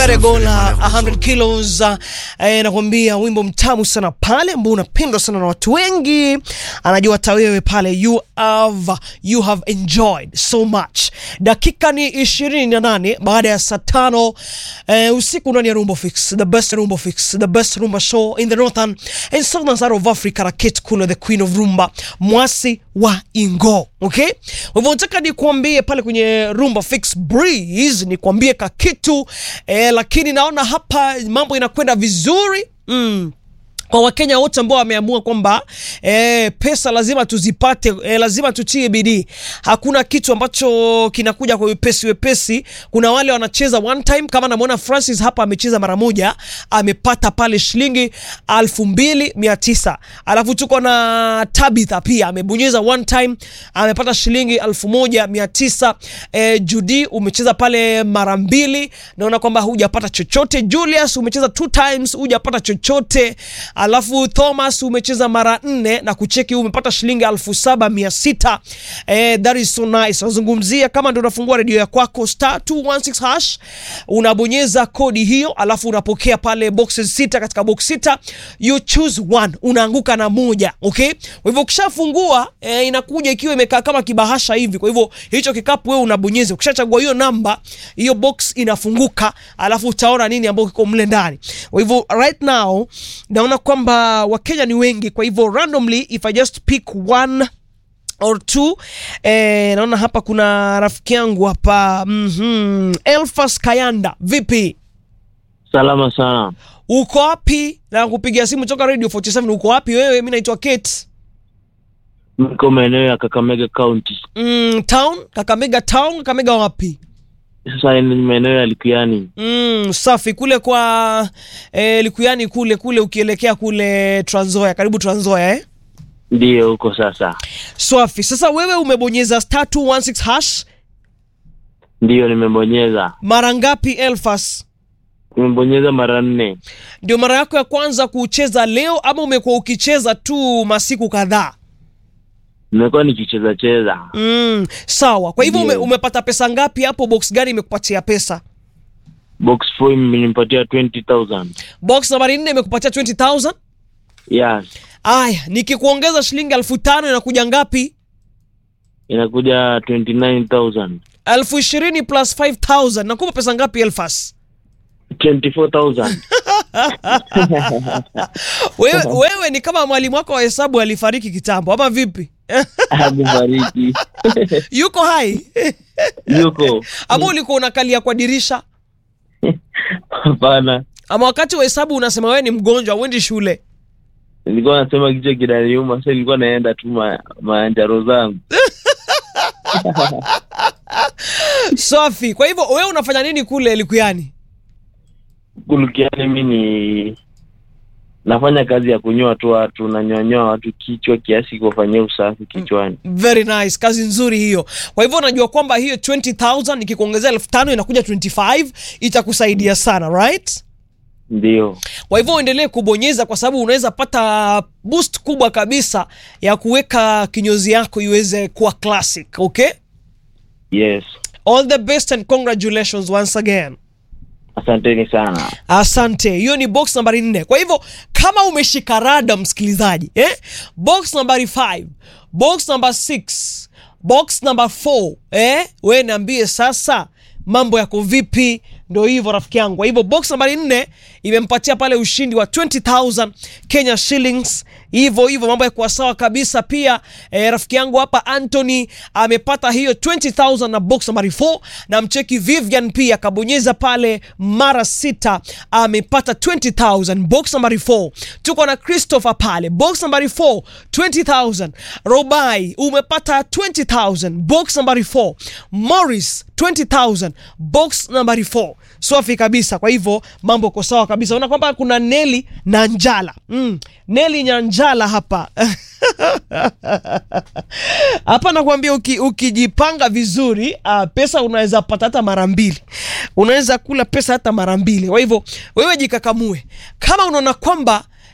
Veregola 100 kilos uh, eh, nakwambia wimbo mtamu sana pale ambao unapendwa sana na watu wengi, anajua hata wewe pale you have, you have enjoyed so much. Dakika ni 28 baada ya saa tano eh, usiku ndani ya Rumba Fix, the best Rumba Fix, the best Rumba show in the northern and southern side of Africa. Rakit Kulo, the queen of rumba, mwasi wa Ingo. Okay, kwa hivyo nataka nikuambie pale kwenye Rumba Fix Breeze, nikuambie ka kitu eh, lakini naona hapa mambo inakwenda vizuri mm kwa Wakenya wote ambao wameamua kwamba e, pesa lazima tuzipate, e, lazima tutie bidii. Hakuna kitu ambacho kinakuja kwa wepesi wepesi. Kuna wale wanacheza one time, kama namwona Francis hapa amecheza mara moja, amepata pale shilingi alfu mbili mia tisa. Alafu tuko na Tabitha pia amebonyeza one time, amepata shilingi alfu moja mia tisa. E, Judy umecheza pale mara mbili, naona kwamba hujapata chochote. Julius umecheza two times, hujapata chochote alafu Thomas umecheza mara nne na kucheki umepata shilingi elfu saba mia sita. Eh, that is so nice. Nazungumzia kama ndio unafungua redio ya kwako star 216 hash unabonyeza kodi hiyo, alafu unapokea pale boxes sita. Katika box sita you choose one, unaanguka na moja. Okay, kwa hivyo ukishafungua eh, inakuja ikiwa imekaa kama kibahasha hivi. Kwa hivyo hicho kikapu wewe unabonyeza, ukishachagua hiyo namba, hiyo box inafunguka, alafu utaona nini ambacho kiko mle ndani. Kwa hivyo right now naona kwamba Wakenya ni wengi, kwa hivyo randomly if I just pick one or two eh, naona hapa kuna rafiki yangu hapa mm -hmm. Elfas Kayanda, vipi? Salama sana. Uko wapi? Na kupigia simu toka Radio 47. Uko wapi wewe? Mimi naitwa Kate. Niko maeneo ya Kakamega County. Mm, town Kakamega town. Kakamega wapi? Sasa ni maeneo ya Likuyani. Mm, safi kule kwa eh, Likuyani kule kule ukielekea kule Trans Nzoia, karibu Trans Nzoia eh? Ndiyo huko sasa. Swafi. Sasa wewe umebonyeza star 216 hash Ndiyo nimebonyeza. mara ngapi Elfas? Nimebonyeza mara nne. Ndio mara yako ya kwanza kucheza leo ama umekuwa ukicheza tu masiku kadhaa? Nimekuwa nikicheza cheza. Mm, sawa. Kwa hivyo ume, Ndio. umepata pesa ngapi hapo? Box gani imekupatia pesa? Box 4 imenipatia 20,000. Box nambari 4 imekupatia 20000. Yes. Aya, nikikuongeza shilingi elfu tano inakuja ngapi? Inakuja 29,000. elfu ishirini plus 5000 nakupa pesa ngapi Elfas? 24,000. Wewe, wewe ni kama mwalimu wako wa hesabu alifariki kitambo ama vipi? Amefariki. Yuko hai Yuko. ama ulikuwa unakalia kwa dirisha Hapana. ama wakati wa hesabu unasema wewe ni mgonjwa uendi shule? Nilikuwa nasema kichwa kinaniuma, sasa nilikuwa naenda tu ma, manjaro zangu. Safi. Kwa hivyo wewe unafanya nini kule Likuyani? Kulukiani mi ni nafanya kazi ya kunyoa tu watu, nanyonyoa watu kichwa kiasi kuwafanyia usafi kichwani. Very nice, kazi nzuri hiyo. Kwa hivyo unajua kwamba hiyo 20000 nikikuongezea elfu tano inakuja 25 itakusaidia sana, right? Ndio, Kwa hivyo uendelee kubonyeza kwa sababu unaweza pata boost kubwa kabisa ya kuweka kinyozi yako iweze kuwa classic, okay? yes. All the best and congratulations once again. Asanteni sana. Asante. Hiyo ni box nambari nne. Kwa hivyo kama umeshika rada msikilizaji, eh? Box nambari 5, box number 6, box number 4, eh? We niambie sasa mambo yako vipi? Ndio hivyo rafiki yangu. Kwa hivyo box nambari nne imempatia pale ushindi wa 20000 Kenya shillings. Hivyo hivyo mambo yakuwa sawa kabisa. Pia eh, rafiki yangu hapa Anthony amepata hiyo 20000 na box nambari 4 na mcheki Vivian pia kabonyeza pale mara sita amepata 20000 box nambari 4. Tuko na Christopher pale box nambari 4 20000. Robai umepata 20000 box nambari 4. Morris 20000 box nambari 4. Safi kabisa. Kwa hivyo mambo yako sawa kabisa. Unaona kwamba kuna Neli na Njala. Mm. Neli na Njala hapa. Hapa nakwambia uki, ukijipanga vizuri uh, pesa unaweza pata hata mara mbili, unaweza kula pesa hata mara mbili. Kwa hivyo wewe jikakamue, kama unaona kwamba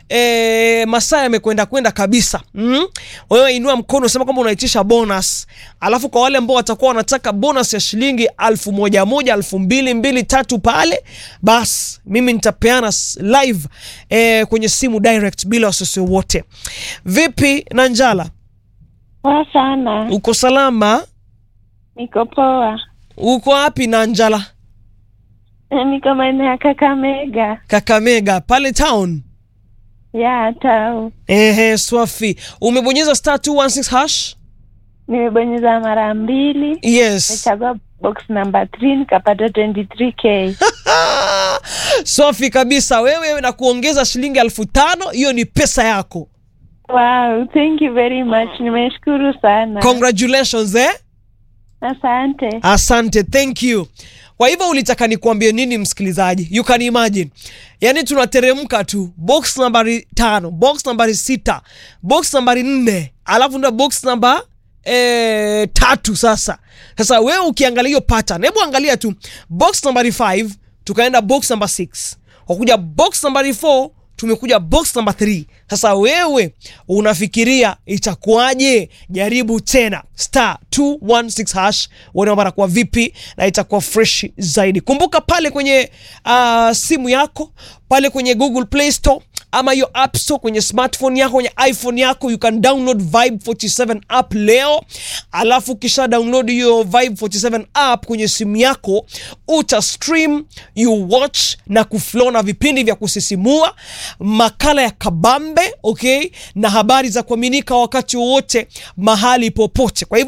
e, masaa yamekwenda kwenda kabisa mm? wewe inua mkono sema kwamba unaitisha bonus alafu kwa wale ambao watakuwa wanataka bonus ya shilingi alfu moja moja alfu mbili mbili tatu pale bas mimi nitapeana s- live e, kwenye simu direct bila wasiwasi wote vipi na njala Poa sana, uko salama niko poa. uko wapi na njala Niko maeneo ya Kakamega kakamega pale town ya tau. ehe swafi umebonyeza star 216 hash Nimebonyeza mara mbili, yes nimechagua box number 3 nikapata 23k. Safi kabisa, wewe na kuongeza shilingi elfu tano hiyo ni pesa yako. Wow, thank you very much. Nimeshukuru sana. Congratulations eh? Asante. Asante, thank you. Kwa hivyo ulitaka nikuambie nini msikilizaji? You can imagine, yaani tunateremka tu box nambari tano, box nambari sita, box nambari nne, alafu ndo box namba eh, tatu. Sasa sasa wewe ukiangalia hiyo pattern, hebu angalia tu box nambari 5 tukaenda box number 6 wakuja box nambari 4 tumekuja box number 3 sasa wewe unafikiria itakuwaje jaribu tena star 216 hash uone mambo yanakuwa vipi na itakuwa fresh zaidi kumbuka pale kwenye uh, simu yako pale kwenye google play store ama hiyo app store kwenye smartphone yako kwenye iphone yako you can download vibe 47 app leo alafu kisha download hiyo vibe 47 app kwenye simu yako uta stream you watch na kuflow na vipindi vya kusisimua makala ya kabambe okay na habari za kuaminika wakati wowote mahali popote kwa hivyo